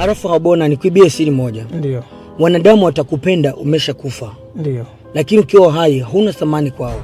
Alafu Habona, nikuibie siri moja. Ndio, Wanadamu watakupenda umeshakufa, ndio. lakini ukiwa hai huna thamani kwao.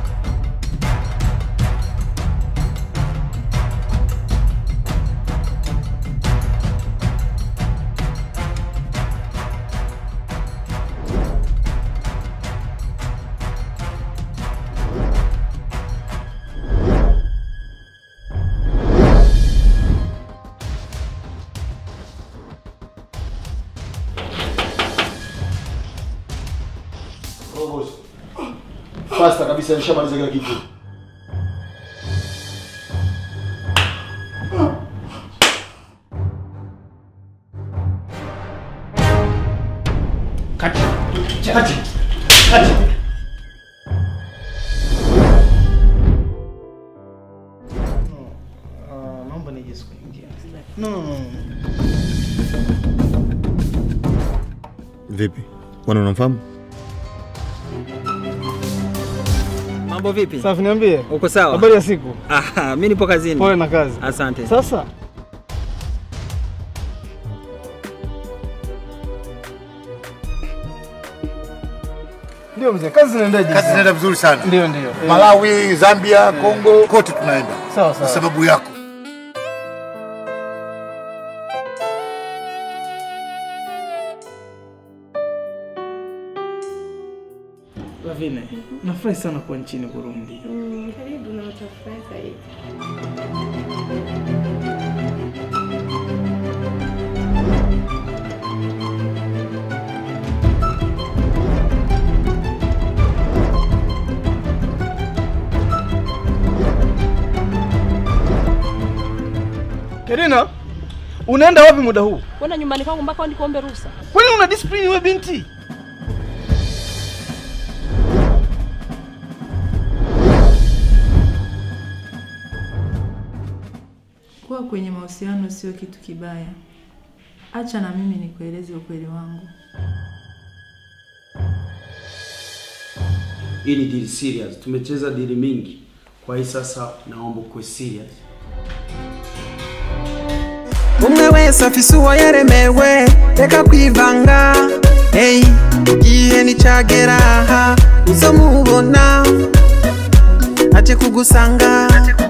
Fasta kabisa nishamaliza kila kitu. Kati. Kati. Kati. Naomba nije siku nyingine. No, no, no. Vipi? Bwana unamfahamu? Mambo vipi? Safi, niambie. Uko sawa? Habari ya siku? Ah, mimi nipo kazini. Pole na kazi. Asante. Sasa ndio mzee, kazi zinaendaje? Kazi zinaenda vizuri sana. Ndio, ndio. Eh, Malawi, Zambia, Kongo, kote tunaenda. Sawa Kwa sawa. sababu yako. Lavine, nafurahi sana kuwa nchini Burundi. Karibu na utafurahi zaidi. Kerina, unaenda wapi muda huu? Kwenda nyumbani kwangu mpaka nikuombe ruhusa. Kwani una discipline wewe binti? Kuwa kwenye mahusiano sio kitu kibaya. Acha na mimi nikueleze ukweli wangu. Hii ni deal serious. Tumecheza deal mingi. Kwa hii sasa naomba ukuwe serious. umwe wese afise uwo yaremewe reka kwivanga hey, igihe nicagera aha uzomubona aje kugusanga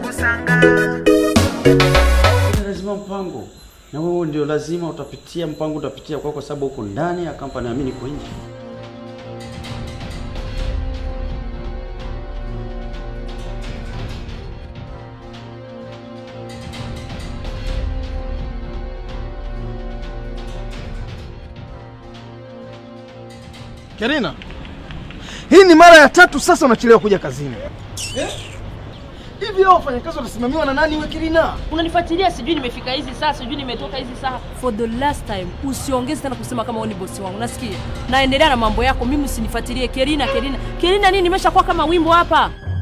lazima mpango na wewe ndio lazima utapitia mpango utapitia kwa kwa sababu uko ndani ya kampani na mimi niko nje. Kerina, hii ni mara ya tatu sasa unachelewa kuja kazini. Hivi hao wafanyakazi wanasimamiwa na nani we Kerina? Unanifuatilia, sijui nimefika hizi saa, sijui nimetoka hizi saa. For the last time, usiongeze tena kusema kama wewe ni bosi wangu. Nasikia? Naendelea na mambo yako, mimi usinifuatilie. Kerina, Kerina, Kerina nini? Nimeshakuwa kama wimbo hapa.